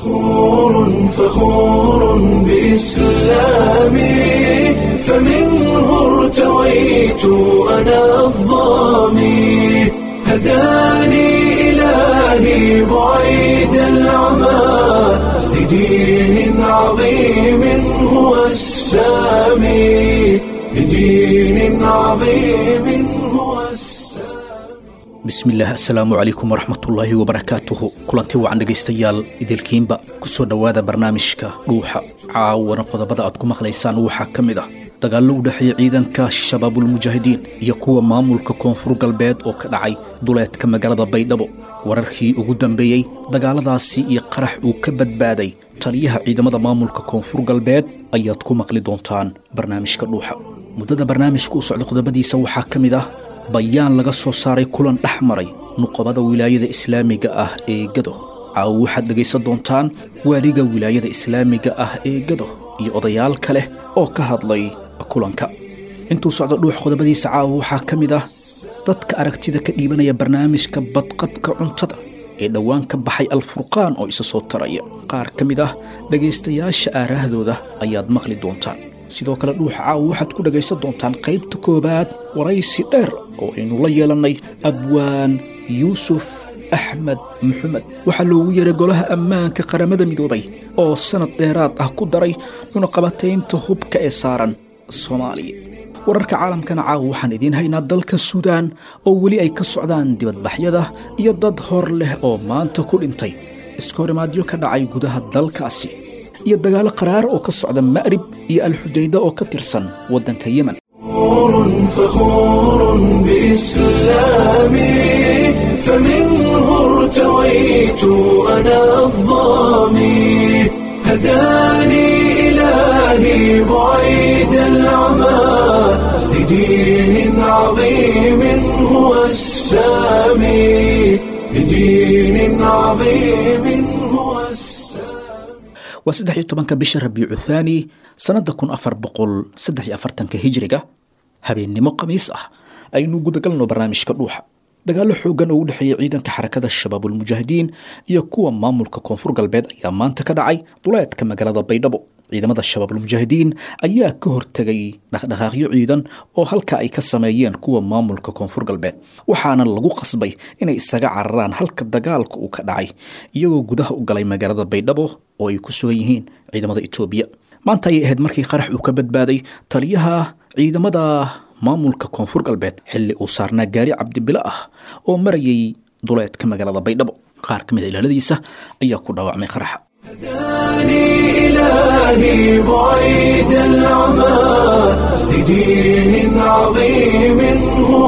فخور فخور بإسلامي فمنه ارتويت أنا الظامي هداني إلهي بعيد العمى لدين عظيم هو السامي لدين عظيم هو السامي bismillaah assalaamu calaykum waraxmatullaahi wabarakaatuhu kulanti wacan dhegaystayaal idilkiinba ku soo dhowaada barnaamijka dhuuxa caawana qodobada aad ku maqlaysaan waxaa ka mid ah dagaallo u dhexeeya ciidanka shabaabulmujaahidiin iyo kuwa maamulka koonfur galbeed oo ka dhacay duleedka magaalada baydhabo wararkii ugu dambeeyey dagaaladaasi iyo qarax uu ka badbaaday taliyaha ciidamada maamulka koonfur galbeed ayaad ku maqli doontaan barnaamijka dhuuxa muddada barnaamijka u socda qodobadiisa waxaa ka mid ah bayaan laga soo saaray kulan dhex maray nuqobada wilaayada islaamiga ah ee gado caawo waxaad dhegaysan doontaan waaliga wilaayada islaamiga ah ee gado iyo odayaal kale oo ka hadlay kulanka intuu socdo dhuux qodobadiisa caawa waxaa ka mid ah dadka aragtida ka dhiibanaya barnaamijka badqabka cuntada ee dhowaan ka baxay alfurqaan oo isa soo taraya qaar ka mid ah dhegaystayaasha aaraahdooda ayaad maqli doontaan sidoo kale dhuuxa caawa waxaad ku dhagaysan doontaan qaybta koowaad waraysi dheer oo aynu la yeelannay abwaan yuusuf axmed maxamed waxaa loogu yeeray golaha ammaanka qaramada midoobay oo sannad dheeraad ah ku daray cunaqabataynta hubka ee saaran soomaaliya wararka caalamkana caawa waxaan idiin haynaa dalka suudaan oo weli ay ka socdaan dibadbaxyada iyo dad hor leh oo maanta ku dhintay iskahorimaadyo ka dhacay gudaha dalkaasi iyo dagaalo qaraar oo ka socda ma'rib iyo alxudayda oo ka tirsan waddanka yemen فخور فخور بإسلامي فمنه ارتويت أنا الظامي هداني إلهي بعيد العمى لدين عظيم هو السامي لدين عظيم هو السامي waa saddex iyo tobanka bisha rabiicu thaani sannadda kun afar boqol saddex iyo afartanka hijriga habeennimo khamiis ah aynu gudagalno barnaamijka dhuuxa dagaallo xooggan oo u dhexeeya ciidanka xarakada shabaabulmujaahidiin iyo kuwa maamulka koonfur galbeed ayaa maanta ka dhacay duleedka magaalada baydhabo ciidamada shabaabulmujaahidiin ayaa ka hortegay dhaqdhaqaaqyo ciidan oo halka ay ka sameeyeen kuwa maamulka koonfur galbeed waxaana lagu qasbay inay isaga cararaan halka dagaalka uu ka dhacay iyagoo gudaha u galay magaalada baydhabo oo ay ku sugan yihiin ciidamada etoobiya maanta ayay ahayd markii qarax uu ka badbaaday taliyaha ciidamada maamulka koonfur galbeed xilli uu saarnaa gaari cabdibilo ah oo marayay duleedka magaalada baydhabo qaar ka mid a ilaaladiisa ayaa ku dhaawacmay qaraxa هداني إلهي بعيد العمى لدين عظيم هو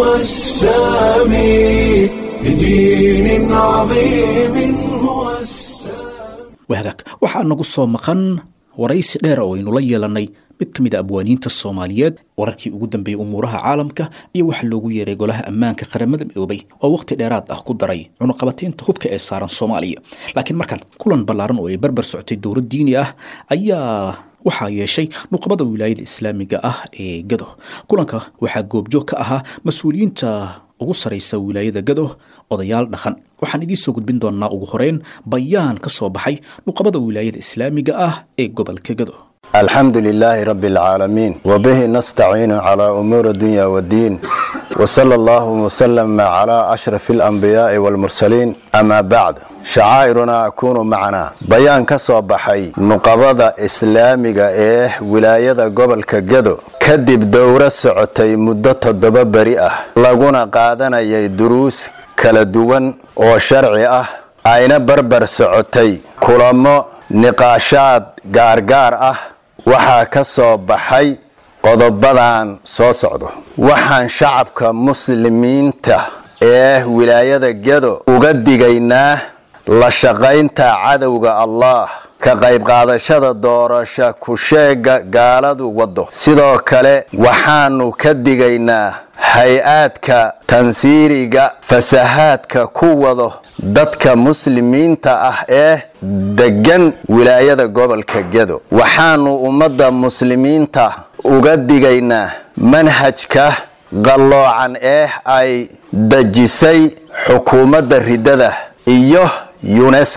السامي لدين عظيم هو السامي wahagaag waxaa nagu soo maqan waraysi dheer oo aynu la yeelannay mid ka mid a abwaaniinta soomaaliyeed wararkii ugu dambeeyey umuuraha caalamka iyo waxa loogu yeeray golaha ammaanka qaramada midoobay oo wakhti dheeraad ah ku daray cunuqabataynta hubka ee saaran soomaaliya laakiin markan kulan ballaaran oo ay barbar socotay dowlad diini ah ayaa waxaa yeeshay nuqbada wilaayada islaamiga ah ee gado kulanka waxaa goobjoog ka ahaa mas-uuliyiinta ugu saraysa wilaayada gado odayaal dhaqan waxaan idiin soo gudbin doonaa ugu horeyn bayaan ka soo baxay nuqbada wilaayada islaamiga ah ee gobolka gado الحمد لله رب العالمين وبه نستعين على أمور الدنيا والدين وصلى الله وسلم على أشرف الأنبياء والمرسلين أما بعد شعائرنا أكون معنا بيان كصوبحي نقبضة إسلامية إيه ولاية قبل كجدو كدب دورة سعتي مدة الدبابري لغونا قادنا يدروس kala duwan oo sharci ah ayna barbar socotay kulamo niqaashaad gaargaar ah waxaa ka soo baxay qodobadan soo socdo waxaan shacabka muslimiinta ee wilaayada gedo uga digaynaa la shaqaynta cadowga allah ka qayb qaadashada doorasho ku-sheega gaaladu waddo sidoo kale waxaanu ka digaynaa hay-aadka tansiiriga fasahaadka ku wado dadka muslimiinta ah ee degan wilaayada gobolka gedo waxaanu ummadda muslimiinta uga digaynaa manhajka qalloocan ee ay dejisay xukuumadda riddada iyo yunesko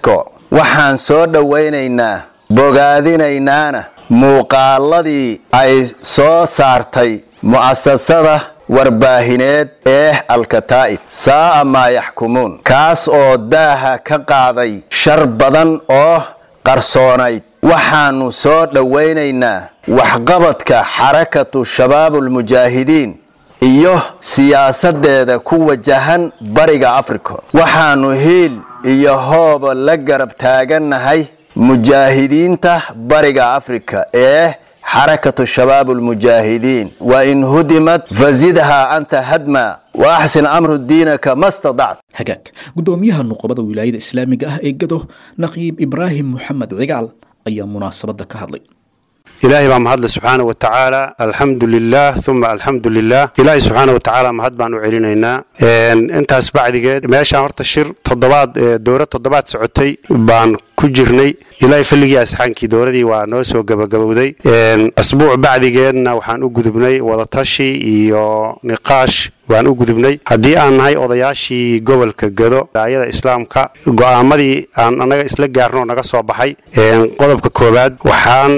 waxaan soo dhowaynaynaa bogaadinaynaana muuqaaladii ay soo saartay mu'asasada warbaahineed ee alkataa'ib saa'a maa yaxkumuun kaas oo daaha ka qaaday shar badan oo qarsoonayd waxaannu soo dhowaynaynaa waxqabadka xarakatu shabaabulmujaahidiin iyo siyaasadeeda ku wajahan bariga afrika waxaannu hiil iyo hooba la garab taagannahay mujaahidiinta bariga afrika ee xarakatu shabaabulmujaahidiin wa in hudimad fazidhaa anta hadma wa axsin amru diinaka ma stadact hagaag guddoomiyaha nuqobada wilaayada islaamiga ah ee gado naqiib ibraahim moxamed cigaal ayaa munaasabadda ka hadlay ilaahay baa mahadle subxaana wa tacaala alxamdu lilah uma alxamdu lilah ilaahay subxaana wa tacaala mahad baan u celinaynaa intaas bacdigeed meeshaan horta shir toddobaad dowra toddobaad socotay baan ku jirnay ilaahay falligii asxaankii dowradii waa noo soo gabagabowday asbuuc bacdigeedna waxaan u gudubnay wadatashi iyo niqaash waan u gudubnay haddii aan nahay odayaashii gobolka gado raayada islaamka go'aamadii aan annaga isla gaarnoo naga soo baxay qodobka koowaad waxaan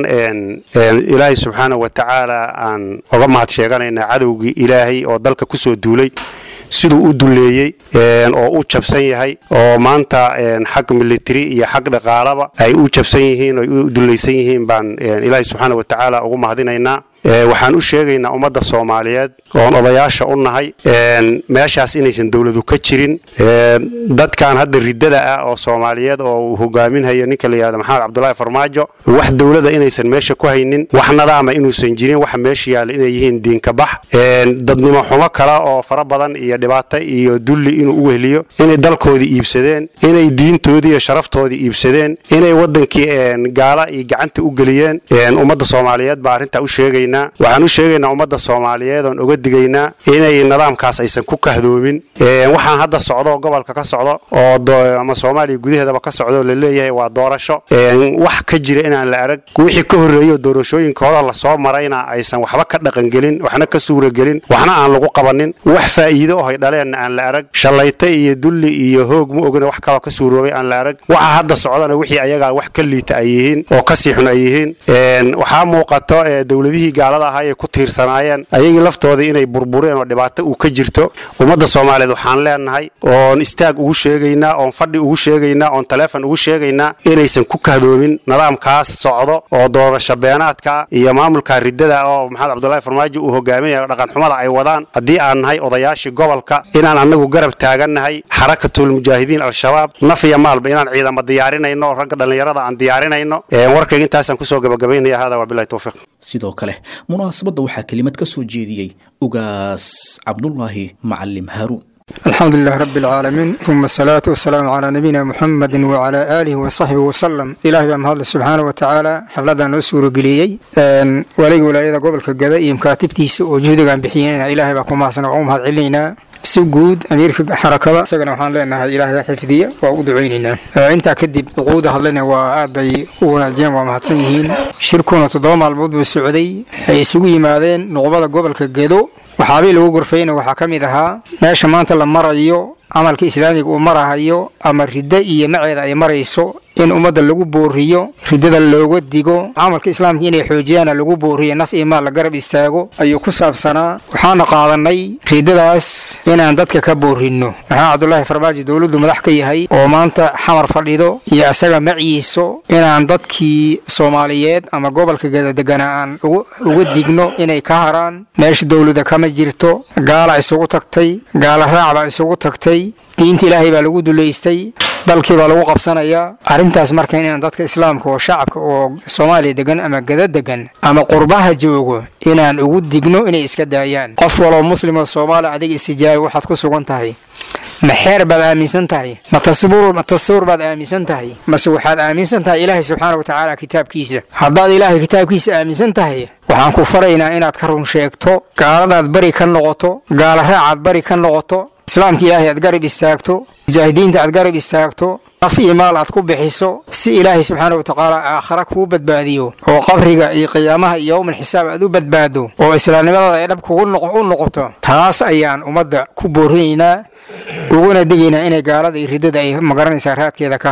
ilaahay subxaana wa tacaala aan oga mahad sheeganaynaa cadowgii ilaahay oo dalka ku soo duulay siduu u duleeyey oo u jabsan yahay oo maanta xag military iyo xag dhaqaalaba ay u jabsan yihiin oo u dulaysan yihiin baan ilaahay subxaana wa tacaala ugu mahadinaynaa waxaan u sheegaynaa ummadda soomaaliyeed oon odayaasha u nahay meeshaas inaysan dowladu ka jirin dadkan hadda riddada ah oo soomaaliyeed oo uu hogaaminhayo ninka la yihahdo maxamed cabdulaahi farmaajo wax dowlada inaysan meesha ku haynin wax nadaama inuusan jirin waxa meesha yaalla inay yihiin diinka bax dadnimo xumo kale oo fara badan iyo dhibaato iyo dulli inuu u wehliyo inay dalkoodii iibsadeen inay diintoodii iyo sharaftoodii iibsadeen inay wadankii gaala iyo gacanta u geliyeen ummadda soomaaliyeed baa arrintaa u sheegayna waxaan u sheegaynaa ummadda soomaaliyeed oon oga digaynaa inay nidaamkaas aysan ku kahdoomin waxaan hadda socdo gobolka ka socdo oo ama soomaaliya gudaheedaba ka socdo laleeyahay waa doorasho wax ka jira inaan la arag wixii ka horreeyo doorashooyinka hore lasoo marayna aysan waxba ka dhaqangelin waxna ka suuragelin waxna aan lagu qabanin wax faa'iido ohay dhaleenna aan la arag shallayta iyo dulli iyo hoog ma ogina wax kaloo ka suuroobay aan la arag waxa hadda socdana wixii ayagaa wax ka liita ay yihiin oo ka siixun ay yihiin waxaa muuqato dowladihii gaalada ahaa ay ku tiirsanaayeen ayagii laftoodii inay burbureen oo dhibaato uu ka jirto ummadda soomaaliyeed waxaan leenahay oon istaag ugu sheegaynaa oon fadhi ugu sheegaynaa oon taleefon ugu sheegaynaa inaysan ku kahdoomin nidaamkaas socdo oo doorasho beenaadka iyo maamulka riddada oo maxamed cabdulaahi farmaajo uu hogaaminayo dhaqanxumada ay wadaan haddii aan nahay odayaashii gobolka inaan annagu garab taagannahay xarakatulmujaahidiin al-shabaab naf iyo maalba inaan ciidamo diyaarinayno oo ragga dhallinyarada aan diyaarinayno warkayga intaasaan kusoo gabagabaynaya hada wabilahi towfiiq sidoo kale munaasabadda waxaa kelimad ka soo jeediyey ugaas cabdulaahi macalim haaruun الحمد لله رب العالمين ثم الصلاة والسلام على نبينا محمد وعلى آله وصحبه وسلم إلهي بأم الله سبحانه وتعالى حفلدا نسور قليي ولي ولاية قبل كجدا يمكاتبتي وجهد عن بحيينا إلهي بكم أحسن وعوم هذا علينا si guud amiirka xarakada isagana waxaan leenahay ilaahay xifdiya waa u ducaynaynaa intaa kadib duquuda hadlana waa aad bay u wanaajiyeen waa mahadsan yihiin shirkuna toddoba maalmood buu socday ay isugu yimaadeen nuqbada gobolka gedo waxaabii lagu gorfayna waxaa ka mid ahaa meesha maanta la marayo camalka islaamiga uu marahayo ama riddo iyo maceeda ay marayso in ummadda lagu booriyo riddada looga digo camalka islaamka inay xoojiyaana lagu booriyo naf iyo maal la garab istaago ayuu ku saabsanaa waxaana qaadanay riddadaas inaan dadka ka boorinno maxaa cabdulaahi farmaajo dowladdu madax ka yahay oo maanta xamar fadhido iyo isaga maciiso inaan dadkii soomaaliyeed ama gobolka gadadegana aan uga digno inay ka haraan meesha dowlada kama jirto gaala isugu tagtay gaala raac baa isugu tagtay diinta ilaahay baa lagu dulaystay dalkii baa lagu qabsanayaa arrintaas marka inaan dadka islaamka oo shacabka oo soomaaliya degan ama gada degan ama qurbaha joogo inaan ugu digno inay iska daayaan qof waloo muslim oo soomaali adiga istijaabi waxaad ku sugan tahay ma xeer baad aaminsan tahay ma tasawur baad aaminsan tahay mase waxaad aaminsan tahay ilaahay subxaana wa tacaala kitaabkiisa haddaad ilaahay kitaabkiisa aaminsan tahay waxaan ku faraynaa inaad ka run sheegto gaaladaad bari ka noqoto gaala raacaad bari ka noqoto islaamka ilaahay aad garab istaagto mujaahidiinta aad garab istaagto naf iyo maal aad ku bixiso si ilaahay subxaana wa tacaala aakhara kuu badbaadiyo oo qabriga iyo qiyaamaha iyo yowmal xisaab aad u badbaado oo islaamnimadaada ay dhab kugu u noqoto taas ayaan ummadda ku boorinaynaa uguna digaynaa inay gaalada iyo riddada ay magaranaysaa raadkeeda ka haraan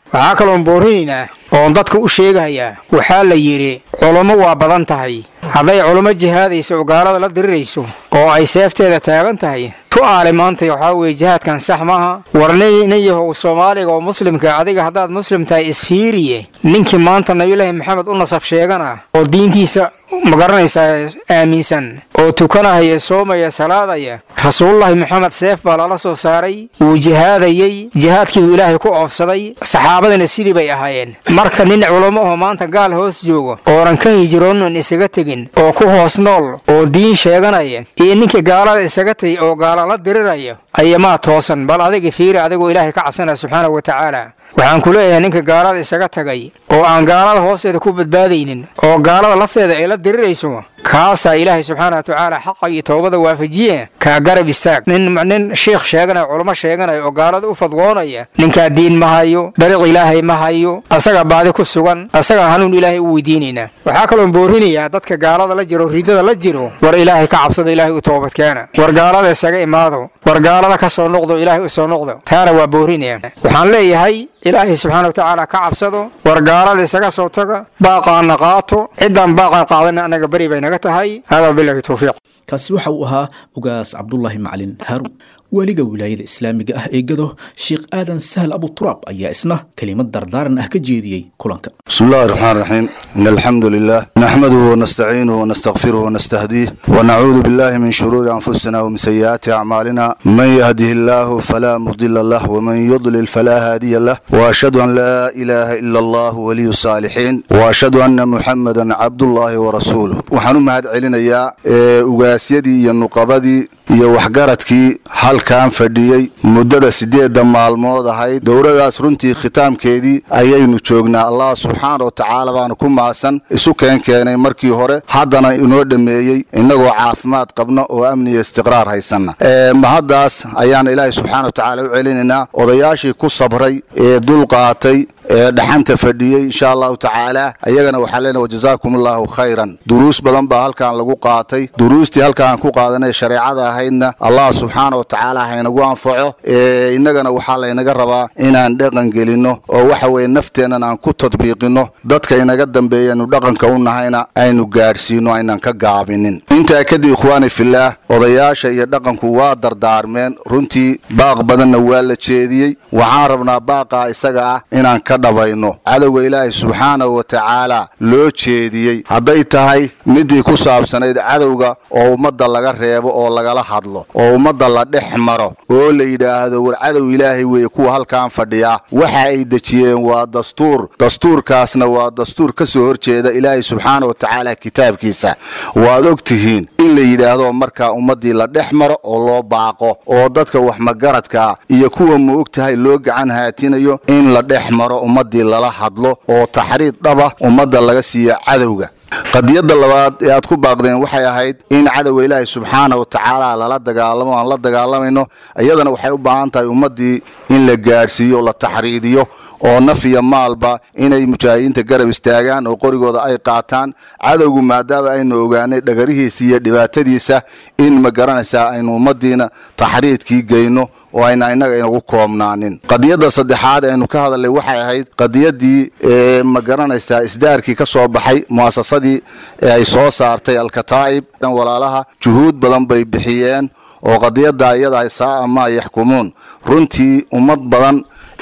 waxaa kaloon boorinaynaa oon dadka u sheegayaa waxaa la yidhi culummo waa badan tahay hadday culummo jihaadayso oo gaalada la dirirayso oo ay seefteeda taagan tahay tu aale maanta waxaa weeye jihaadkan sax maaha war nin yahow soomaaliga oo muslimka adiga haddaad muslim tahay isfiiriye ninkii maanta nabiyulaahi maxamed u nasab sheegana oo diintiisa magaranaysaa aaminsan oo tukanahaya soomaya salaadaya rasuululahi maxamed seef baa lala soo saaray wuu jihaadayey jihaadkiibuu ilaahay ku oofsaday saxaabadana sidii bay ahaayeen marka nin culummo oo maanta gaal hoos jooga oonan ka hijroonin isaga tegin oo ku hoos nool oo diin sheeganaya iyo ninka gaalada isaga tagay oo gaala la diriraya ayamaa toosan bal adiga fiiri adigoo ilaahay ka cabsanaya subxaanahu wa tacaala waxaan ku leeyahay ninka gaalada isaga tagay oo aan gaalada hoosteeda ku badbaadaynin oo gaalada lafteeda ay la dirirayso kaasaa ilaahay subxaana wa tacaala xaqa iyo toobada waafajiye kaa garab istaag nin nin shiikh sheeganaya culummo sheeganaya oo gaalada u fadwoonaya ninkaa diin ma hayo dariiq ilaahay ma hayo asagaa baadi ku sugan asagaa hanuun ilaahay u weydiinaynaa waxaa kaloon boorinayaa dadka gaalada la jiro ridada la jiro war ilaahay ka cabsado ilaahay u toobadkeena war gaalada isaga imaado war gaalada ka soo noqdo ilaahay u soo noqdo taana waa boorinaya waxaan leeyahay ilaahay subxaana wa tacaala ka cabsado war gaalada isaga soo taga baaqaana qaato ciddaan baaqaan qaadana annaga beri bay naga tahay hada bilahi towfiiq kaasi waxa uu ahaa ugaas cabdulaahi macalin haaruun weliga wilaayada islaamiga ah ee gado sheekh aadan sahal abuturaab ayaa isna kelimad dardaaran ah ka jeediyey kulanka بسم الله الرحمن الرحيم إن الحمد لله نحمده ونستعينه ونستغفره ونستهديه ونعوذ بالله من شرور أنفسنا ومن سيئات أعمالنا من يهده الله فلا مضل له ومن يضلل فلا هادي له وأشهد أن لا إله إلا الله ولي الصالحين وأشهد أن محمدا عبد الله ورسوله وحنو مهد علينا يا ugaasiyadii iyo nuqabadii iyo waxgaradkii halkan fadhiyey muddada sideedda maalmood ahayd dowladaas runtii khitaamkeedii ayaynu joognaa allah subxaana wa tacaala baanu ku maasan isu keen keenay markii hore haddana inoo dhammeeyey innagoo caafimaad qabna oo amni iyo istiqraar haysanna mahaddaas ayaan ilaahay subxaana wa tacaala u celinaynaa odayaashii ku sabray ee dulqaatay ee dhaxanta fadhiyey insha allahu tacaala ayagana waxaan leenahay wajazaakum allahu khayran duruus badan baa halkan lagu qaatay duruustii halkaan ku qaadanay shareecada ahaydna allah subxaana wa tacaala haynagu anfaco ee innagana waxaa laynaga rabaa inaan dhaqan gelinno oo waxa weeye nafteennan aan ku tadbiiqinno dadka inaga dambeeyanu dhaqanka u nahayna aynu gaadhsiino aynan ka gaabinin intaa kadib ikhwaani fillaah odayaasha iyo dhaqanku waa dardaarmeen runtii baaq badanna waa la jeediyey waxaan rabnaa baaqaa isaga ah inaan ka dhabayno cadowga ilaahay subxaanahu wa tacaala loo jeediyey hadday tahay midii ku saabsanayd cadowga oo ummadda laga reebo oo lagala hadlo oo ummadda la dhex maro oo la yidhaahdo war cadow ilaahay weeye kuwa halkan fadhiya waxa ay dejiyeen waa dastuur dastuurkaasna waa dastuur ka soo horjeeda ilaahay subxaana wa tacaala kitaabkiisa waad og tihiin in la yidhaahdo markaa ummaddii la dhex maro oo loo baaqo oo dadka wax magaradka iyo kuwa ma og tahay loo gacan haatinayo in la dhex maro ummaddii lala hadlo oo taxriid dhaba ummadda laga siiyo cadowga qadiyadda labaad ee aad ku baaqdeen waxay ahayd in cadowga ilaahay subxaana wa tacaala lala dagaalamo aan la dagaalamayno iyadana waxay u baahan tahay ummaddii in la gaadhsiiyo la taxriidiyo oo naf iyo maalba inay mujaahidiinta garab istaagaan oo qorigooda ay qaataan cadowgu maadaama aynu ogaanay dhagarihiisa iyo dhibaatadiisa in ma garanaysaa aynu ummaddiina taxriidkii geyno oo ayna innaga inagu koobnaanin qadiyadda saddexaad aynu ka hadalnay waxay ahayd qadiyaddii ma garanaysaa isdaarkii ka soo baxay mu'asasadii ee ay soo saartay alkataa'ib walaalaha juhuud badan bay bixiyeen oo qadiyadda iyada saa'a maa yaxkumuun runtii ummad badan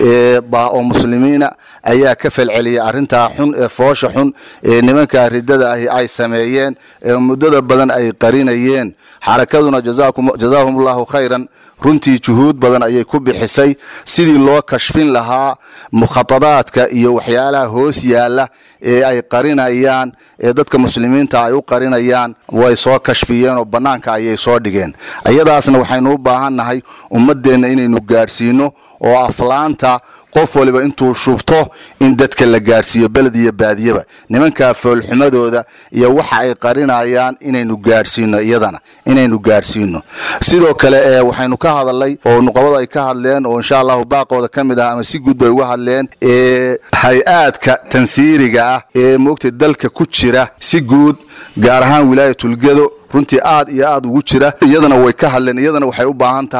oo muslimiina ayaa ka falceliyay arrintaa xun ee foosha xun ee nimankaa riddada ahi ay sameeyeen ee muddada badan ay qarinayeen xarakaduna jazaahum allahu khayran runtii juhuud badan ayay ku bixisay sidii loo kashfin lahaa mukhatadaadka iyo waxyaalaha hoos yaalla ee ay qarinayaan ee dadka muslimiinta ay u qarinayaan way soo kashfiyeen oo bannaanka ayay soo dhigeen ayadaasna waxaynu u baahannahay ummaddeenna inaynu gaadhsiino oo aflaanta qof waliba intuu shubto in dadka la gaadhsiiyo beled iyo baadiyaba nimankaa foolxumadooda iyo waxa ay qarinayaan inaynu gaadhsiino iyadana inaynu gaadhsiino sidoo kale ee waxaynu ka hadalnay oo nuqabadu ay ka hadleen oo insha allahu baaqooda ka mid ah ama si guud bay uga hadleen ee hay-aadka tansiiriga ah ee moogta dalka ku jira si guud gaar ahaan wilaayatulgedo runtii aad iyo aad ugu jira iyadana way ka hadleen iyadana waxay u baahan tahay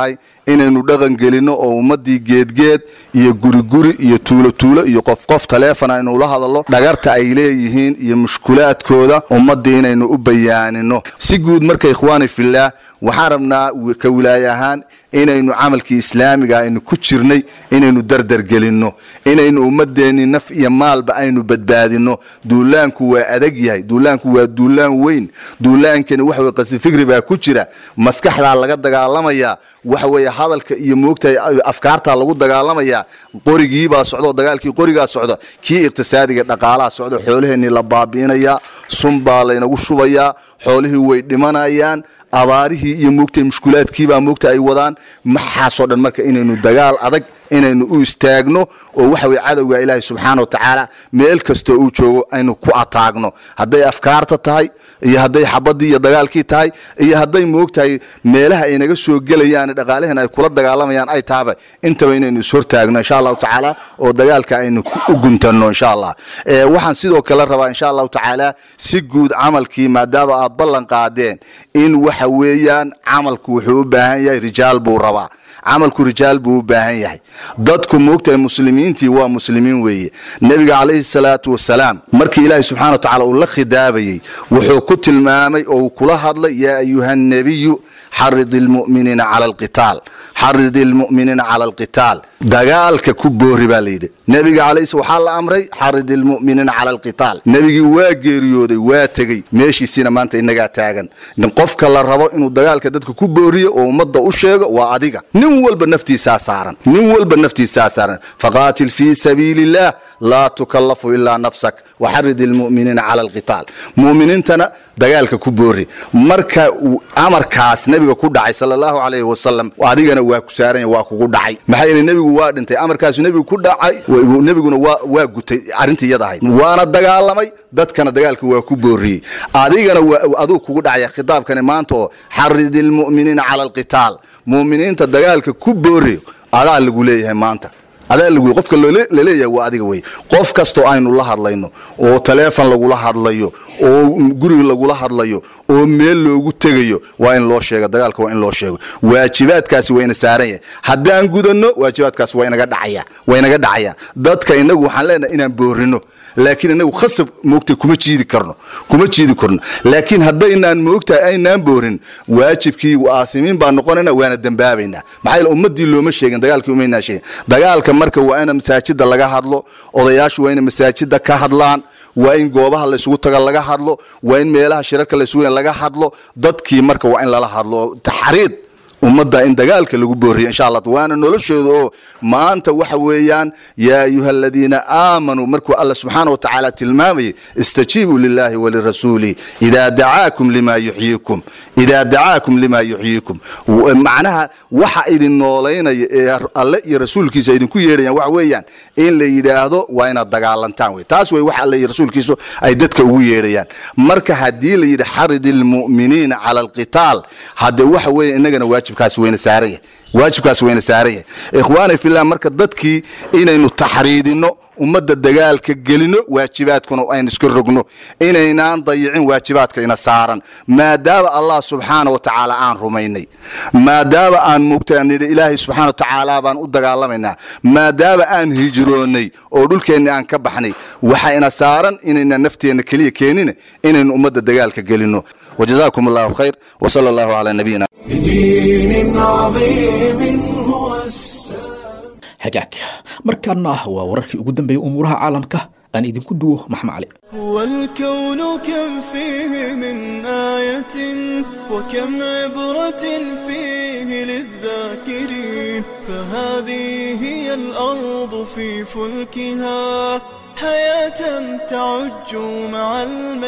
inaynu dhaqan gelinno oo ummaddii geedgeed iyo guriguri iyo tuulo tuulo iyo qof qof taleefon aynu ula hadallo dhagarta ay leeyihiin iyo mushkulaadkooda ummaddii inaynu u bayaanino si guud marka ikhwaani fillaah waxaan rabnaa ka wilaaye ahaan inaynu camalkii islaamiga aynu ku jirnay inaynu dardargelinno inaynu ummadeenni naf iyo maalba aynu badbaadinno duulaanku waa adag yahay duulaanku waa duulaan weyn duulaankani waxa weye qasifikri baa ku jira maskaxdaa laga dagaalamayaa waxa weeye hadalka iyo moogtahay afkaartaa lagu dagaalamayaa qorigiibaa socdo dagaalkii qorigaa socda kii iqtisaadiga dhaqaalaha socda xoolaheennii la baabi'inayaa sunbaa laynagu shubayaa xoolihii way dhimanayaan abaarihii iyo moogtay mushkulaadkiibaa moogta ay wadaan maxaasoo dhan marka inaynu dagaal adag inaynu u istaagno oo waxa weye cadowga ilaahay subxaana wa tacaala meel kastoo uu joogo aynu ku ataagno hadday afkaarta tahay iyo hadday xabadii iyo dagaalkii tahay iyo hadday moogtahay meelaha ay naga soo gelayaan dhaqaalaheen ay kula dagaalamayaan ay tahaba intaba inaynu ishortaagno insha allahu tacaala oo dagaalka aynu u guntanno insha allah waxaan sidoo kale rabaa insha allahu tacaala si guud camalkii maadaama aad ballan qaadeen in waxa weeyaan camalku wuxuu u baahan yahay rijaal buu rabaa camalku rijaal buu u baahan yahay dadku moogtahay muslimiintii waa muslimiin weeye nebiga calayhi salaatu wasalaam markii ilaahay subxana wa tacala uu la khidaabayey wuxuu ku tilmaamay oo uu kula hadlay yaa ayuha nebiyu xarid ilmu'miniina cala alqitaal xarid ilmu'miniina cala alqitaal dagaalka ku boori baa layidhi nebiga calayhi waxaa la amray xarid ilmu'miniina cala alqitaal nebigii waa geeriyooday waa tegey meeshiisiina maanta inagaa taagan qofka la rabo inuu dagaalka dadka ku booriyo oo ummadda u sheego waa adiga nin walba naftiisaa saaran nin walba naftiisaa saaran faqaatil fii sabiili illah laa tukallafu ilaa nafsak waxarid ilmu'miniina cala alqitaal mu'miniintana dagaalka ku boori marka amarkaas nebiga ku dhacay sala allahu calayhi wasalam adigana waa ku saaranya waa kugu dhacay maxaa yeele nebigu waa dhintay amarkaasu nebigu ku dhacay nebiguna waa gutay arrintii iyada ahayd waana dagaalamay dadkana dagaalka waa ku booriyey adigana aduu kugu dhacaya khitaabkani maanta oo xarid ilmu'miniina cala alqitaal mu'miniinta dagaalka ku booriyo adaa lagu leeyahay maanta adaa lagu qofka laleeyahay waa adiga wey qof kastoo aynu la hadlayno oo taleefon lagula hadlayo oo guri lagula hadlayo oo meel loogu tegayo waa in loo sheega dagaalka waa in loo sheego waajibaadkaasi waa ina saaran yahay haddaan gudanno waajibaadkaasi waa inaga dhacaya waa inaga dhacaya dadka inagu waxaan leenahay inaan boorino laakiin inagu khasab moogtay kuma jiidi karno kuma jiidi karno laakiin haddaynaan moogtahay aynaan boorin waajibkii aasimiin baan noqonayna waana dembaabaynaa maxaa yeele ummadii looma sheegin dagaalkii umaynaa sheegin dagaalka marka waa ina masaajida laga hadlo odayaashu waa ina masaajida ka hadlaan waa in goobaha laysugu taga laga hadlo waa in meelaha shirarka laysugu laga hadlo dadkii marka waa in lala hadlo taxriid ummadda in dagaalka lagu booriya insha allah waana noloshooda oo maanta waxa weeyaan yaa ayuha aladiina aamanuu markuu alla subxaana wa tacaala tilmaamayay istajiibuu lillahi walirasuuli idaa dacaakum lima yuxyiikum idaa dacaakum lima yuxyiikum macnaha waxa idin noolaynaya ee alle iyo rasuulkiisa idinku yeedhayaan waxa weeyaan in la yidhaahdo waa inaad dagaalantaan wey taas wey waxa alle iyo rasuulkiisu ay dadka ugu yeedhayaan marka haddii la yidhi xarid ilmu'miniina cala alqitaal hadde waxa weeye innagana waajibkaasi wayna saaran yahay waajibkaas wayna saaran yahay ikhwaani fillah marka dadkii inaynu taxriidinno ummadda dagaalka gelino waajibaadkuna aynu iska rogno inaynaan dayicin waajibaadka ina saaran maadaama allah subxaana wa tacaala aan rumaynay maadaama aan mugtanidhi ilaahay subxana wa tacaala baan u dagaalamaynaa maadaama aan hijroonnay oo dhulkeenni aan ka baxnay waxa ina saaran inayna nafteenna keliya keenina inaynu ummadda dagaalka gelino wajazaakum allahu khayr wsala allahu calaa nabiyina بدين عظيم هو السلام hagaag markaana waa wararkii ugu dambeeyay umuuraha caalamka aan idinku duwo maxmed cali والكون كم فيه من آية وكم عبرة فيه للذاكرين فهذه هي الأرض في فلكها حياة تعج مع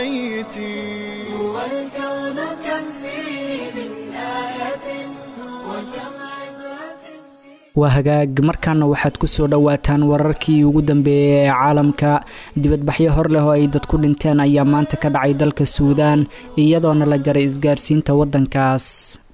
الميتين والكون كم فيه من آية وكم عبرة waa hagaag markaana waxaad ku soo dhowaataan wararkii ugu dambeeyey ee caalamka dibadbaxyo hor leh oo ay dadku dhinteen ayaa maanta ka dhacay dalka suudaan iyadoona la jaray isgaarsiinta waddankaas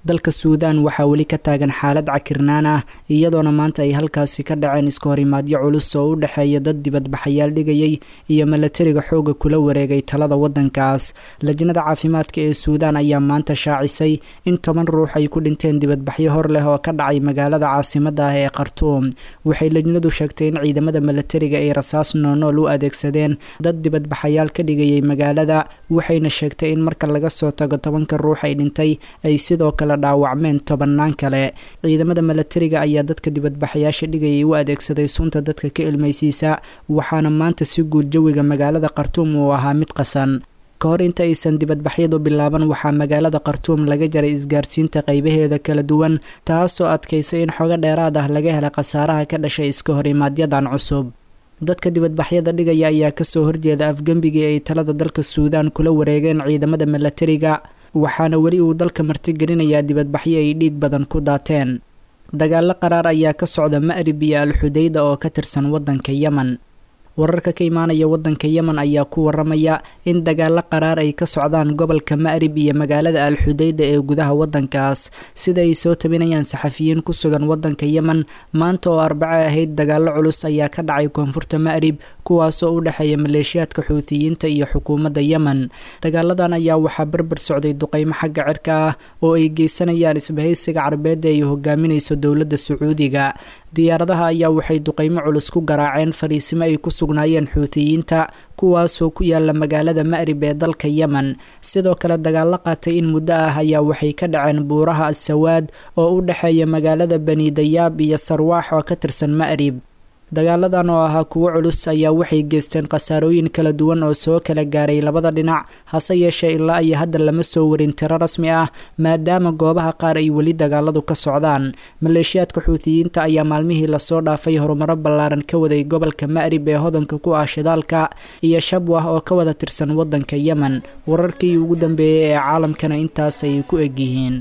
dalka suudaan waxaa weli ka taagan xaalad cakirnaan ah iyadoona maanta ay halkaasi ka dhaceen iska horimaadyo culus oo u dhexeeya dad dibadbaxayaal dhigayay iyo milatariga xooga kula wareegay talada wadankaas lajnada caafimaadka ee suudaan ayaa maanta shaacisay in toban ruux ay ku dhinteen dibadbaxyo hor leh oo ka dhacay magaalada caasimada ah ee khartuum waxay lajnadu sheegtay in ciidamada milatariga ay rasaas noonool u adeegsadeen dad dibadbaxayaal ka dhigayay magaalada waxayna sheegtay in marka laga soo tago tobanka ruux ay dhintay ay sidoo kale dhaawacmeen tobanaan kale ciidamada milatariga ayaa dadka dibadbaxayaasha dhigayay u adeegsaday sunta dadka ka ilmaysiisa waxaana maanta si guud jawiga magaalada khartuum uu ahaa mid qasan ka hor inta aysan dibadbaxyadu bilaaban waxaa magaalada khartuum laga jaray isgaarsiinta qaybaheeda kala duwan taasoo adkaysay in xogo dheeraad ah laga hela khasaaraha ka dhashay iska hor imaadyadan cusub dadka dibadbaxyada dhigaya ayaa kasoo horjeeda afgembigii ay talada dalka suudaan kula wareegeen ciidamada milatariga waxaana weli uu dalka martigelinayaa dibadbaxyo ay dhiig badan ku daateen dagaalo qaraar ayaa ka socda ma'rib iyo al-xudayda oo ka tirsan waddanka yemen wararka ka imaanaya waddanka yemen ayaa ku waramaya in dagaalo qaraar ay ka socdaan gobolka ma'rib iyo magaalada al-xudayda ee gudaha waddankaas sida ay soo tabinayaan saxafiyiin ku sugan waddanka yemen maanta oo arbaco ahayd dagaalo culus ayaa ka dhacay koonfurta ma'rib kuwaasoo u dhexeeya maleeshiyaadka xuutiyiinta iyo xukuumadda yemen dagaaladan ayaa waxaa berber socday duqeymo xagga cirka ah oo ay geysanayaan isbahaysiga carbeedda ay hogaaminayso dowladda sacuudiga diyaaradaha ayaa waxay duqeymo culus ku garaaceen fariisimo ay ku sugnaayeen xuutiyiinta kuwaasoo ku yaala magaalada ma'rib ee dalka yemen sidoo kale dagaalo qaatay in muddo ah ayaa waxay ka dhaceen buuraha asawaad oo u dhexeeya magaalada bani dayaab iyo sarwaax oo ka tirsan ma'rib dagaaladan oo ahaa kuwo culus ayaa waxay geysteen khasaarooyin kala duwan oo soo kala gaaray labada dhinac hase yeeshee ilaa iyo hadda lama soo warin tiro rasmi ah maadaama goobaha qaar ay weli dagaaladu ka socdaan maleeshiyaadka xuutiyiinta ayaa maalmihii lasoo dhaafay horumaro ballaaran ka waday gobolka ma'rib ee hodanka ku ah shidaalka iyo shabwah oo ka wada tirsan waddanka yemen wararkii ugu dambeeyey ee caalamkana intaas ayay ku egyihiin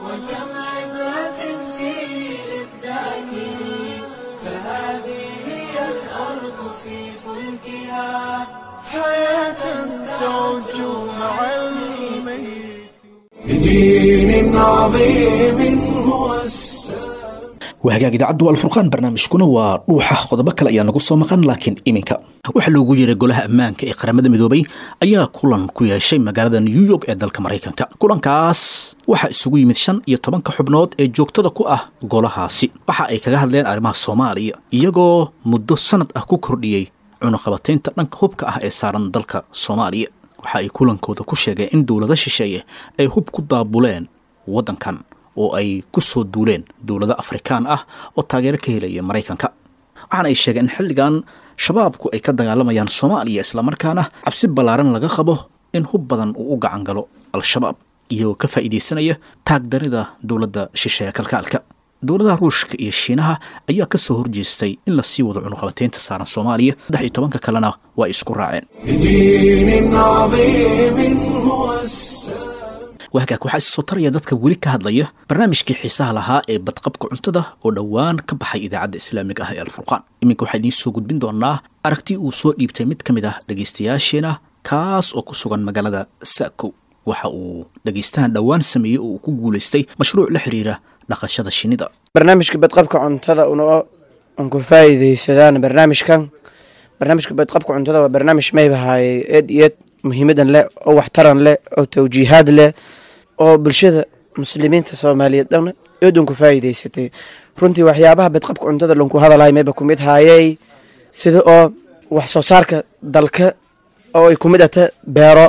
بدين عظيم هو السلام wahagaag idaacaddu alfurqaan barnaamijkuna waa dhuuxa qodobo kale ayaa nagu soo maqan laakiin iminka waxaa loogu yeeray golaha ammaanka ee qaramada midoobay ayaa kulan ku yeeshay magaalada new york ee dalka maraykanka kulankaas waxaa isugu yimid shan iyo tobanka xubnood ee joogtada ku ah golahaasi waxa ay kaga hadleen arrimaha soomaaliya iyagoo muddo sanad ah ku kordhiyey cunuqabataynta dhanka hubka ah ee saaran dalka soomaaliya waxa ay kulankooda ku sheegeen in dowlado shisheeye ay hub ku daabuleen waddankan oo ay ku soo duuleen dowlado afrikaan ah oo taageero ka helaya maraykanka waxaana ay sheegeen in xilligan shabaabku ay ka dagaalamayaan soomaaliya islamarkaana cabsi ballaaran laga qabo in hub badan uu u gacan galo al-shabaab iyagoo ka faa'iidaysanaya taagdarida dowladda shisheeye kalkaalka dowladaha ruushka iyo shiinaha ayaa ka soo horjeestay in la sii wado cunuqabateynta saaran soomaaliya saddex iyo tobanka kalena waa isku raaceen بدين عظيم هو السلام wahagaag waxaa isi soo taraya dadka weli ka hadlaya barnaamijkii xiisaha lahaa ee badqabka cuntada oo dhowaan ka baxay idaacadda islaamiga ah ee alfurqaan iminka waxaa idiin soo gudbin doonaa aragti uu soo dhiibtay mid ka mid ah dhegaystayaasheena kaas oo ku sugan magaalada saakow waxa uu dhegaystahan dhowaan sameeyey oo uu ku guulaystay mashruuc la xiriira dhaqashada shinnida barnaamijka badqabka cuntada una un ku faa'iidaysadaan barnaamijkan barnaamijka badqabka cuntada waa barnaamij maybahay eed iyo eed muhiimadan leh oo waxtaran leh oo tawjiihaad leh oo bulshada muslimiinta soomaaliyeed dhan eed un ku faa'iidaysatay runtii waxyaabaha badqabka cuntada lanku hadalhay mayba kumid haayey sida oo wax soo saarka dalka oo ay kumid ata beero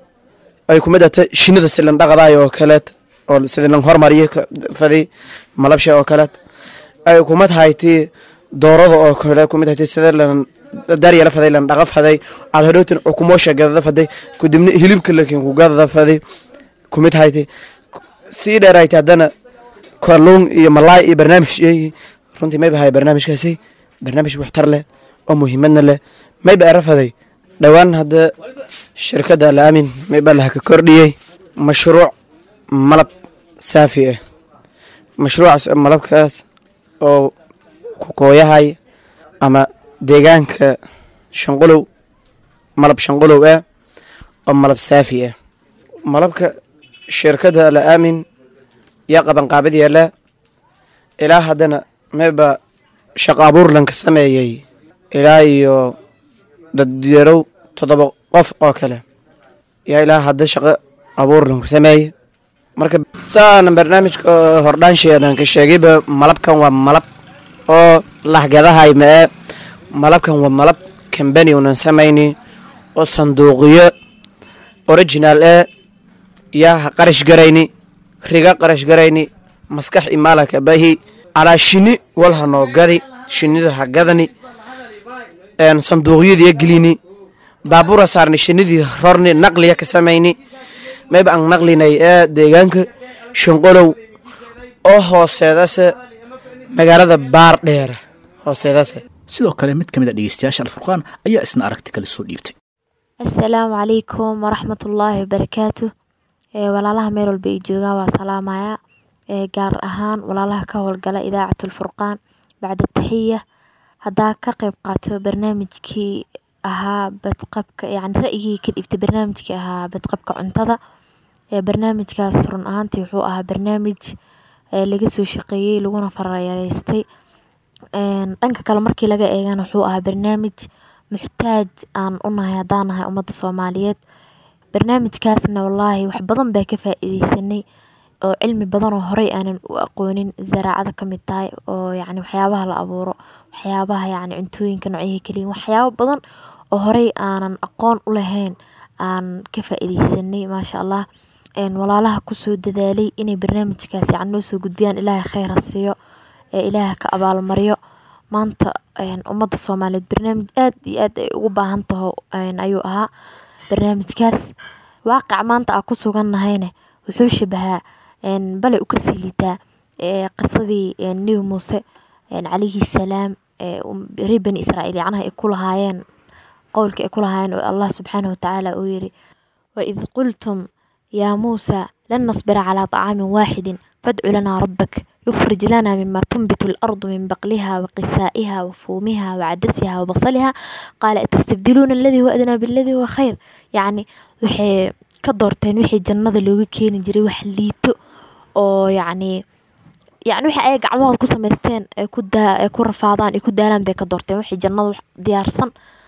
ay kumid ata shinida si lan dhaqdaay oo kaleet oo sida lan hormariyo fadi malabsha oo kaleet ay kumid hayti doorada oo kale kumid hayti sida lan daryala faday lan dhaqa faday aad hodhowtin ukumoosha gadada faday kudibna hilibka lakin ku gadada faday kumid hayti sii dheerayti haddana kalluun iyo malaay iyo barnaamij yeeyi runtii mayba hay barnaamijkaasi barnaamij waxtar leh oo muhiimadna leh mayba era faday dhowaan hadda shirkadda alaamin mayba laha ka kordhiyey mashruuc malab saafi ah mashruucaas malabkaas oo ku kooyahay ama deegaanka shanqolow malab shanqolow ah oo malab saafi ah malabka shirkadda alaamin yaa qabanqaabadii le ilaa haddana mayba shaqo abuur lanka sameeyey ilaa iyo dadyarow toddoba qof oo kale yaa ilaa hadda shaqo abuur lanku sameeye marka saana barnaamijka hordhaansheedan ka sheegayba malabkan waa malab oo lahgadahay mae malabkan waa malab kambani unan samayni oo sanduuqyo original ee yaa ha qarash garayni riga qarash garayni maskax imaalaka bahi alaa shini wal ha noo gadi shinida ha gadani sanduuqyadiya gelini baabura saarni shinidii rorni naqliya ka samayni mayba aan naqlinay ee deegaanka shanqolow oo hooseedase magaalada baar dheere hooseedase sidoo kale mid ka mid a dhegeystayaasha alfurqaan ayaa isna aragti kale soo dhiibtay asalaamu calaykum waraxmatullaahi wabarakaatu walaalaha meel walba ay joogaan waa salaamaya gaar ahaan walaalaha ka howlgala idaacatlfurqaan bacda taxiya haddaa ka qeyb qaato barnaamijkii ahaa badqabka yani ra-yigii ka dhibtay barnaamijkii ahaa badqabka cuntada barnaamijkaas run ahaantii wuxuu ahaa barnaamij laga soo shaqeeyey laguna farayareystay dhanka kale markii laga eegana wuxuu ahaa barnaamij muxtaaj aan u nahay haddaan nahay ummadda soomaaliyeed barnaamijkaasna wallaahi wax badan baa ka faa-iideysanay oo cilmi badan oo horey aanan u aqoonin zaraacada ka mid tahay oo yacni waxyaabaha la abuuro waxyaabaha yacni cuntooyinka noocyaha keliyin waxyaabo badan oo horey aanan aqoon u lahayn aan ka faa-iideysanay maasha allah walaalaha kusoo dadaalay inay barnaamijkaas yacni noo soo gudbiyaan ilaahay kheyr ha siiyo ee ilaaha ka abaalmaryo maanta ummadda soomaaliyeed barnaamij aad iyo aad ay ugu baahan taho ayuu ahaa barnaamijkaas waaqic maanta aan ku sugannahayne wuxuu shabahaa bale u kasii liitaa qisadii nebi muuse calayhi salaam reer bani israa'iil yacnaha ay ku lahaayeen qowlka ay ku lahaayeen oo allah subxaanahu watacaala uu yiri waid qultum yaa muusa lan nasbira calaa طacaamin waaxidin fadcu lanaa rabbak يخرج لنا مما تنبت الأرض من بقلها وقثائها وفومها وعدسها وبصلها قال أتستبدلون الذي هو أدنى بالذي هو خير يعني وحي كدورتين وحي جنة لوغي كيني جري وح ليتو oo yacni yacni waxa ay gacmahooda ku samaysteen ay ku daa ay ku rafaadaan ay ku daalaan bay ka doorteen wixii jannada diyaarsan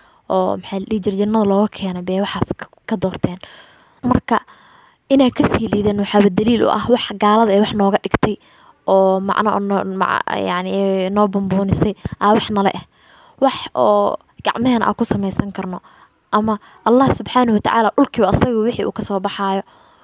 oo maxaa la dhihi jiray jannada looga keenay bay waxaas ka doorteen marka inay kasii liideen waxaaba daliil u ah wax gaalada ee wax nooga dhigtay oo macno yani noo bambuunisay aa wax nala ah wax oo gacmahena aan ku samaysan karno ama allah subxaanahu watacaala dhulkiiba asaga wixii uu kasoo baxaayo